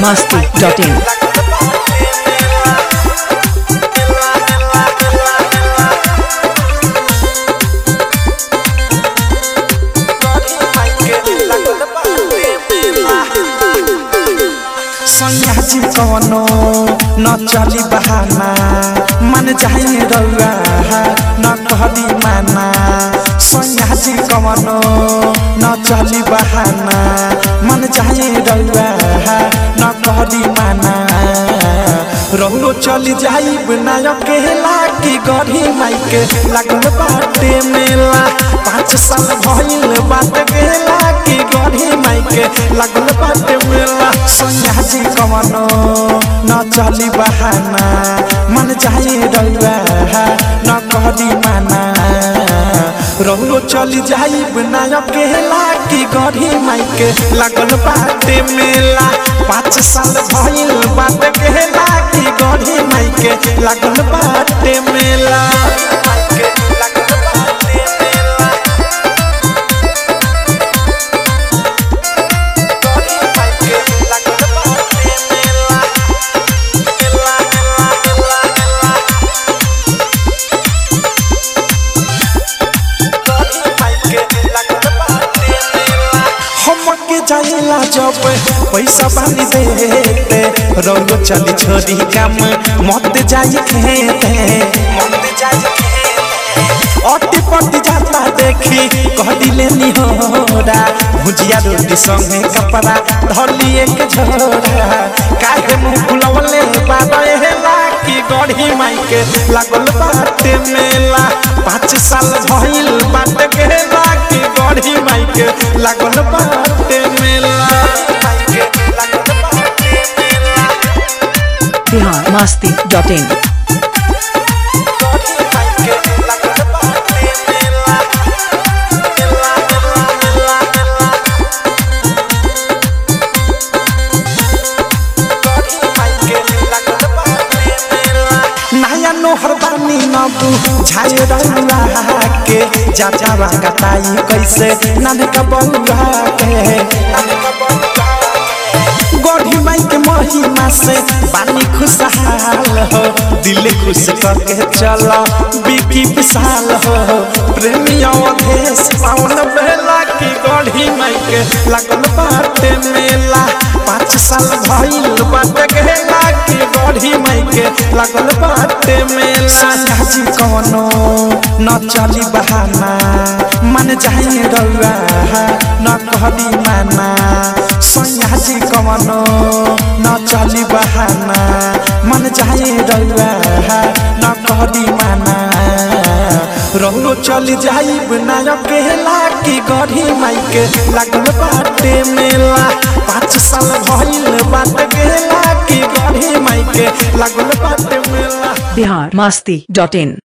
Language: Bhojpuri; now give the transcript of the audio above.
masti.in. सयाजी कवनो न चली बहाना मन जाए रउआ न कहदी माना सयाजी कवनो न चली बहाना मन जाए रउआ न कहदी माना रउरो चली जाई बिना अकेला की गढ़ी माइके लागल बाटे मेला पाँच साल भइल बात गेला की गढ़ी माइके लागल बाटे मेला सयाजी कवनो न चली बहाना मन जाए रउआ न कहदी माना रउरो चली जाई बिना अकेला की गढ़ी माइके लागल बाटे मेला पाँच साल भइल बात गेला की गढ़ी माइके लागल बाटे मेला हमके जाइला जब पैसा बानी देते रउरो चली छोड़ी काम मत जाई खेते मत जाई अति पति जाता देखी कह दिले निहोरा भुजिया रोटी संगे कपड़ा धली एक झोरा काहे मुंह फुलवले बाबा हेला की गढ़ी माइके लागल बाटे मेला पाँच साल भइल बाटे गेला की गढ़ी माइके लागल बाटे मेला Bihar masti.in. नया नोहर बानी नबू झाए रउआ के जा जावा कताई कैसे नाने का बउआ के गढ़ी माई के महिमा से बानी खुशहाल हो दिल खुश करके चला बिकी विशाल हो प्रेमी अवधेश पावन बेला की गढ़ी माई के लागल बाटे मेला पाँच साल भइल बाटे गेला की गढ़ी माई के लागल बाटे मेला सयाजी कवनो न चली बहाना मन जाए रउआ न कहदी माना सयाजी कवनो न चली बहाना मन जाए रउआ न कहदी माना रउरो चली जाई बिना अकेला की गढ़ी माइके लागल बाटे मेला पाँच साल भइल बात गेला की गढ़ी माइके लागल बाटे मेला Bihar masti.in.